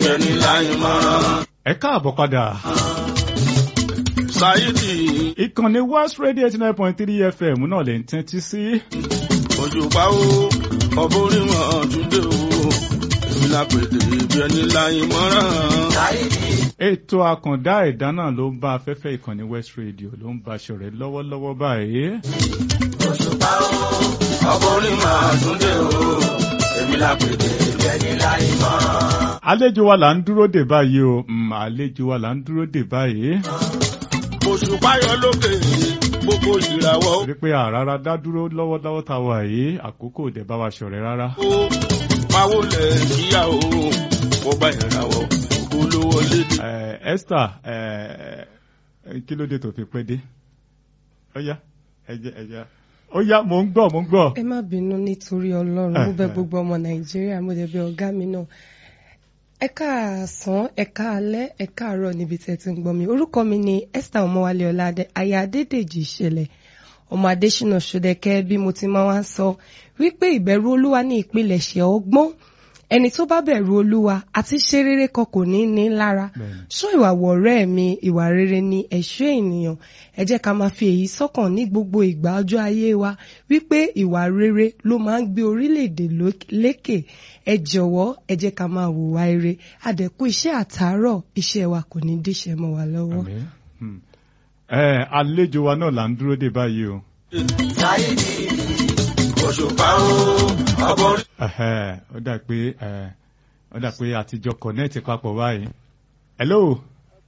ẹni láyé mọ́rán. ẹ káàbọ̀ padà. Sáyídì ìkànnì West Radio eighty nine point three FM náà lè ń tẹ́tí sí. òjòpá o ọbọ̀ orí wọn túndé o èmi la pètè bí ẹni láyé mọ́rán. ètò àkàndá ẹ̀dá náà ló ń bá afẹ́fẹ́ ìkànnì West Radio ló ń bá aṣọ rẹ̀ lọ́wọ́lọ́wọ́ báyìí. òjòpá o ọbọ̀ orí wọn túndé o èmi la pètè bí ẹni láyé mọ́rán. àlejò wa là ń dúró dè báyìí o mm, àlejò wa là ń dúró dè báyìí. òṣùpá yọ lókè gbogbo ìràwọ̀ rí pé àràrà dá dúró lọ́wọ́lọ́wọ́ tá a wà yìí àkókò ò dẹ̀ bá wa ṣọ̀rẹ́ rárá. ó pawó lẹ̀ kíyà o mo bá ìràwọ̀ olówó lédè. Eh, Esther eh, kí ló dé tó fi pẹ́ dé? ó yá ẹjẹ ẹjẹ ó yá mò ń gbọ́ mò ń gbọ́. ẹ má bínú nítorí ọlọ́run mo bẹ̀ gbogbo ọmọ nàìjíríà mo dẹ̀ bẹ̀ ọ̀gá mi náà ẹ káàsán ẹ káalẹ́ ẹ káàárọ̀ níbi tẹ́ ti ń gbọ́ mi orúkọ mi ni Esther ọmọwálé ọládé aya adédèjì ìṣẹ̀lẹ̀ ọmọ adésínà ṣọdẹkẹ bí mo ti máa wá ń sọ wípé ìbẹ̀rù olúwa ní ìpilẹ̀ṣẹ̀ ọgbọ́n ẹni tó bá bẹ̀rù olúwa àti ṣe rere kan kò ní ní lára Bẹ́ẹ̀ni. ṣọ́ ìwà wọ̀rẹ́ mi ìwà rere ni ẹ̀ṣọ́ ènìyàn ẹ jẹ́ ká máa fi èyí sọ́kàn ní gbogbo ìgbà ọjọ́ ayé wa wípé ìwà rere ló máa ń gbé orílẹ̀-èdè ló- lékè ẹ jọ̀wọ́ ẹ jẹ́ ká máa hùwà ire àdẹ̀kù iṣẹ́ àtàárọ̀ iṣẹ́ wa kò ní díṣẹ́ mọ́ wa lọ́wọ́. Àmín. Hmm. Eh, àlejò wa náà là ń dúró dè báyìí o. Sáyídì òṣùpá o ọbọ̀ orí. Ẹhẹ́, ó dà pé eh, ó dà pé àtijọ́ connect papọ̀ báyìí. hello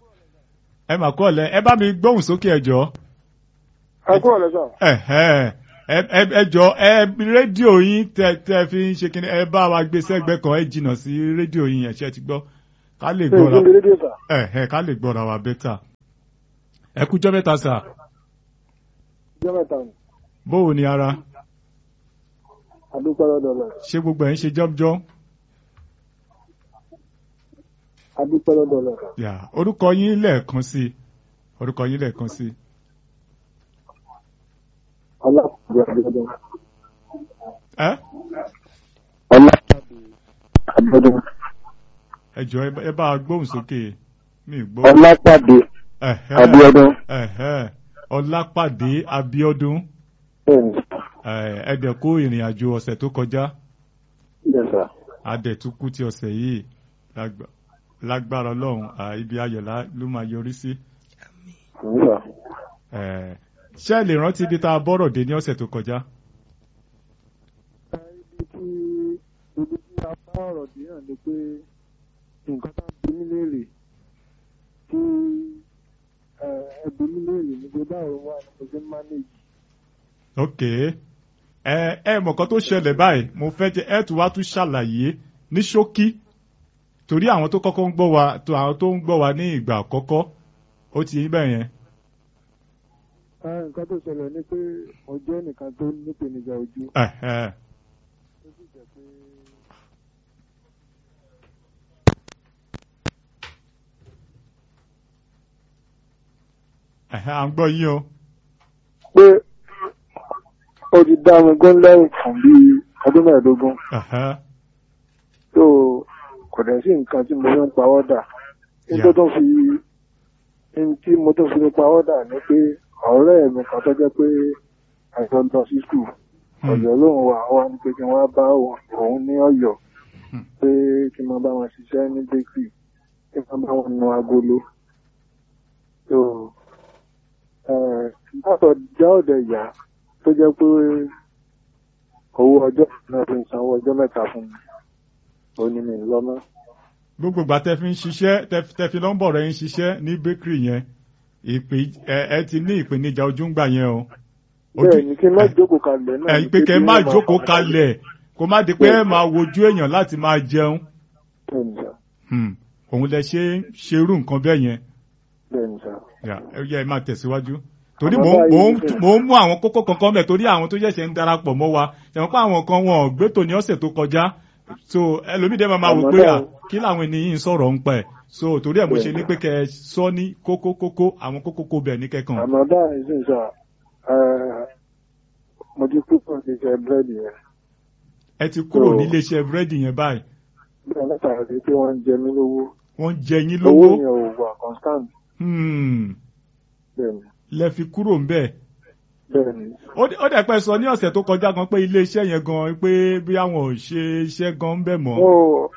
ẹ mà kọ́ ọ̀lẹ́ ẹ bá mi gbóhùn sókè ẹ jọ̀ọ́. ẹ kú ọ̀lẹ́ sà. Ẹ̀hẹ́, ẹ ẹ- ẹ jọ̀ọ́ ẹ rédíò yín tẹ tẹ fi ń ṣe kíni ẹ bá wa gbé sẹ́gbẹ́ kan ẹ jìnnà sí rédíò yín yẹn ṣe ti gbọ́ ká lè ṣe gbọ́ra ìdílé rédíò sà. ẹ̀hẹ́ ká lè gbọ́ra wa bẹ́tà. ẹ kújọ́ mẹ́ta sà ìjọ mẹ́ta ni bóò ni ara àdúpẹ́ lọ́dọ̀ rẹ̀ ṣé gbogbo ẹ̀ ń ṣe jọ́bjọ́. àdúpẹ́ lọ́dọ̀ rẹ̀. Yà, orúkọ yín lẹ́ẹ̀kan sí i. orúkọ yín lẹ́ẹ̀kan sí i. ọlápàdé àbíọ́dún. ẹ ọlápàdé àbíọ́dún. ẹ jọ̀ọ́ ẹ bá- ẹ bá a gbóhùn sókè mi ì gbọ́. ọlápàdé Ẹ̀hẹ́, àbíọ́dún. ẹ̀hẹ́, Ọlápàdé Abíọ́dún bẹ́ẹ̀ni ẹ̀, ẹ dẹ̀ kó ìrìn àjò ọ̀sẹ̀ tó kọjá yẹ sà. adẹ̀túnkù ti ọ̀sẹ̀ yìí lágbà- lágbára ọlọ́run à, ibi ayọ̀ lá- ló máa yọrí sí. àmì sà. Ẹ̀, ṣé ẹ lè rántí ibi tá a bọ́rọ̀ dé ní ọ̀sẹ̀ tó kọjá? ibi tí ibi tí a bá ọ̀rọ̀ dé náà ni pé nǹkan tá a bí mí léèrè tí ẹ bí mí léèrè ni pé báwo wà ní mo ṣe ń mánéjì. ok ẹ ẹ mọ̀ kan tó ṣẹlẹ̀ báyìí mo fẹ́ jẹ́ ẹ tún wá tún ṣàlàyé ní ṣókí torí àwọn tó kọ́kọ́ ń gbọ́ wa tó àwọn tó ń gbọ́ wa ní ìgbà àkọ́kọ́ ó ti yín bẹ́ẹ̀ yẹn. Ẹ, nǹkan tó ṣẹlẹ̀ ni pé mo jẹ́ nìkan tó nípèníjà ojú. Ẹ̀hẹ́. ó sì jẹ́ pé Ẹ̀hẹ́, à ń gbọ́ yín o. pé ó ti dá mi gún lẹ́yìn fún bí ọdún mẹ́ẹ̀ẹ́dógún Ẹ̀hẹ́. tó kò dẹ̀ sí nǹkan tí mo fi ń pawọ́ dà ní Yeah. tó tó fi ní tí mo tó fi ń pawọ́ dà ni pé ọ̀rẹ́ mi kan tó jẹ́ pé àìsàn lọ sí skul Hmm. ọ̀yọ́ lóun wà wá ní pé kí wọ́n bá òun ní ọ̀yọ́ Hmm. pé kí n máa bá wọn ṣiṣẹ́ ní bakery kí n máa bá wọn nu agolo tó látọ̀ já ọ̀dẹ̀ yá tó jẹ́ pé owó ọjọ́ náà fi ń sanwó ọjọ́ mẹ́ta fún mi ó ní mi lọ́mọ́. gbogbo ìgbà tẹ fi ń ṣiṣẹ́ tẹ- tẹ fi nọ́mbọ̀ rẹ̀ ń ṣiṣẹ́ ní bakery yẹn ìpè ẹ ẹ ti ní ìpèníjà ojú ń gbà yẹn o. Ojú- bẹ́ẹ̀ ni kí n má jókòó kalẹ̀ náà. ẹ ni pé kẹ́ ẹ kí má n jókòó fọkàn kalẹ̀ kó má di pé ẹ máa wojú èèyàn láti máa jẹun. bẹ́ẹ̀ ni sà Hmm. òun lẹ ṣe ń ṣerú nǹkan bẹ́ẹ̀ yẹn. bẹ́ẹ̀ ni sà. Yà, ẹ yẹ ẹ máa tẹ̀síwájú. torí Àmọ́ mò ń- mò ń báyìí- mò ń mú àwọn kókó kankan mẹ́ torí àwọn tó ṣẹ̀ṣẹ̀ ń darapọ̀ mọ́ wa ṣẹ̀wọ̀n pé àwọn kan wọn ò gbé tò ní ọ̀sẹ̀ tó kọjá so ẹlòmídé máa máa wò Àmọ́ pé à báyìí- kí làwọn ènìyàn ń sọ̀rọ̀ ń pẹ̀ so torí ẹ̀ mo ṣe ní pé kẹ́ ẹ sọ ní kókó kókó àwọn kókó kó bẹ̀ ní kẹ́kàn. àmọ́ báyìí sì sà ẹ, mo ti kú fún ṣiṣẹ́ búrẹ́dì yẹn. ẹ ti kúrò So- ní iléeṣẹ́ búrẹ́dì yẹn báyìí bẹ́ẹ̀ látara sí pé wọ́n ń jẹ mí lówó wọ́n jẹ yín owó lówó yẹn ò wà constant Hmm, bẹ́ẹ̀ ni lẹ fi kúrò ń bẹ̀. bẹ́ẹ̀ ni ó dẹ̀- ó dẹ̀ pẹ́ sọ ní ọ̀sẹ̀ tó kọjá gan pé ilé iṣẹ́ yẹn gan pé bí àwọn ò ṣe iṣẹ́ gan ń bẹ̀ mọ́. ó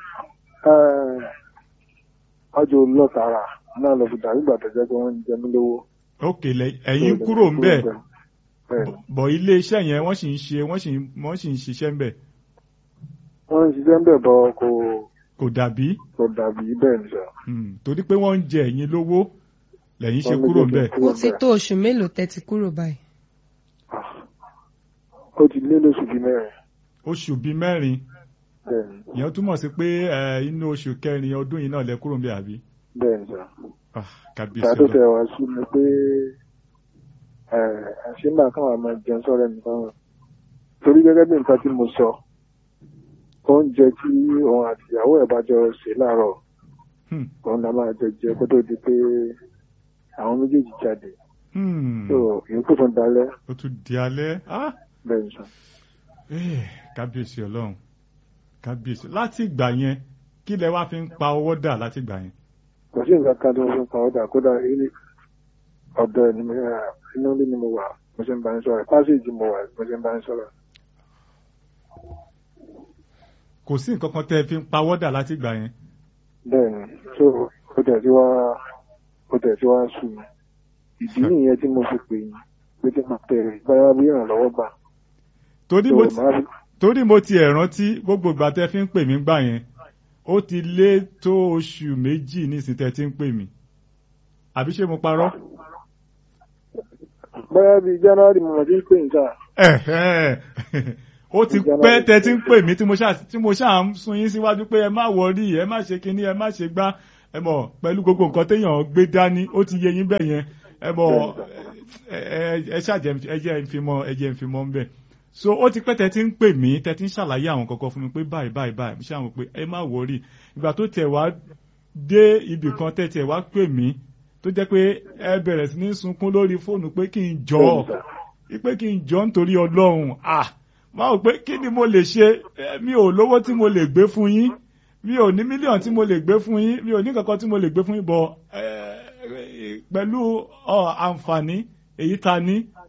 ọjọ́ lọ́tara náà lọ fi dàrú ìgbà tó jẹ́ pé wọ́n ń jẹ mí lówó. òkè lẹ- ẹ̀yin kúrò ń bẹ̀ bẹ́ẹ̀ ni bọ̀ ilé iṣẹ́ yẹn wọ́n sì ń ṣe wọ́n sì ń wọ́n sì ń ṣiṣẹ́ ń bẹ̀ wọ́n ń ṣiṣẹ́ ń bẹ̀ bọ́ kò kò dàbí kò dàbí bẹ́ẹ̀ ni sọ. Hmm, torí pé wọ́n ń jẹ ẹ̀yin lówó lẹ́yìn ṣe Wọ́n kúrò ń méjèèjì bẹ̀. kúrò ó ti ńbẹ̀. tó oṣù mélòó tẹ́ ti kúrò báyìí. ó ti lé lóṣù bíi mẹ́rin oṣù bíi mẹ́rin bẹ́ẹ̀ ni ìyẹn túmọ̀ sí pé ẹ, inú oṣù kẹrin ọdún yìí náà lẹ kúrò ń bẹ̀ àbí. bẹ́ẹ̀ ni sọ. Ah, kábíyèsí ìgbà tó Ọlọ́run. tẹ̀ wá sí mi pé àṣìmbà káwọn máa jẹun sọ́rọ̀ nìkan rẹ̀ torí gẹ́gẹ́ bí nǹkan tí mo sọ oúnjẹ tí òun àti ìyàwó ẹ̀ bá jọ ṣe láàárọ̀ Hmm, òun náà máa jẹ jẹ kó tó di pé àwọn méjèèjì jáde hmm, so ìyókù tó ń dalẹ̀ ó tún di alẹ́. Ah, bẹ́ẹ̀ ni sọ. eh, kábíyèsí Ọlọ́run kábíyèsí láti ìgbà yẹn kí lẹ wá fi ń pa owó dà láti ìgbà yẹn. kò sí nǹkan kan tó ń fún pàwọ́dà kódà ilé ọ̀dọ̀ ẹ̀ ni mo inú ilé ni mo wà mo ṣe ń bá ń sọ̀rọ̀ pásíjì mo wà mo ṣe ń bá ń sọ̀rọ̀ kò sí nǹkan kan tẹ́ ẹ fi ń pa owó dà láti ìgbà yẹn. bẹ́ẹ̀ ni so ó tẹ̀ sí wá ó tẹ̀ sí wá sùn mí ìdí nìyẹn tí mo fi pè yín pé tí mo tẹ̀ báyà bí ìrànlọ́wọ́ gbà torí so mo ti màá fi torí mo ti ẹ̀ rántí gbogbo ìgbà tẹ́ fi ń pè mí gbà yẹn ó ti lé tó oṣù méjì nísìnyí tẹ́ ti ń pè mí àbí ṣé mo parọ́. báyà bí january mo mọ̀ tí ń pè yín sáà Ẹ̀hẹ́n. ó ti pẹ́ tẹ́ ti ń pè mí tí mo ṣáà tí mo ṣáà ń sun yín síwájú pé ẹ má wọrí ẹ má ṣe kinní ẹ má ṣe gbá ẹ mọ̀ pẹ̀lú gbogbo nǹkan téèyàn gbé dání ó ti yé yín bẹ́ẹ̀ yẹn ẹ mọ̀ ẹ ẹ- ẹ ṣàjẹ́ ẹ jẹ́ ń fi mọ́ ẹ jẹ́ ń fi mọ́ ń bẹ̀. so ó ti pẹ́ tẹ́ ti ń pè mí tẹ́ ti ń ṣàlàyé àwọn kankan fún mi pé báyìí báyìí báyìí mo ṣàwọn pé ẹ má wọrí ìgbà tó tẹ̀ wá dé ibì kan tẹ́ tẹ̀ wá pè mí tó jẹ́ pé ẹ bẹ̀rẹ̀ sí ní sunkún lórí fóònù pé kí n jọ ọ́ pé kí n jọ nítorí ọlọ́run ah máa wò pé kí ni mo lè ṣe Eh, mi ò lówó tí mo lè gbé fún yín mi ò ní mílíọ̀nù tí mo lè gbé fún yín mi ò ní kankan tí mo lè gbé fún yín bọ̀ eh, pẹ̀lú ọ, àǹfààní èyí ta ní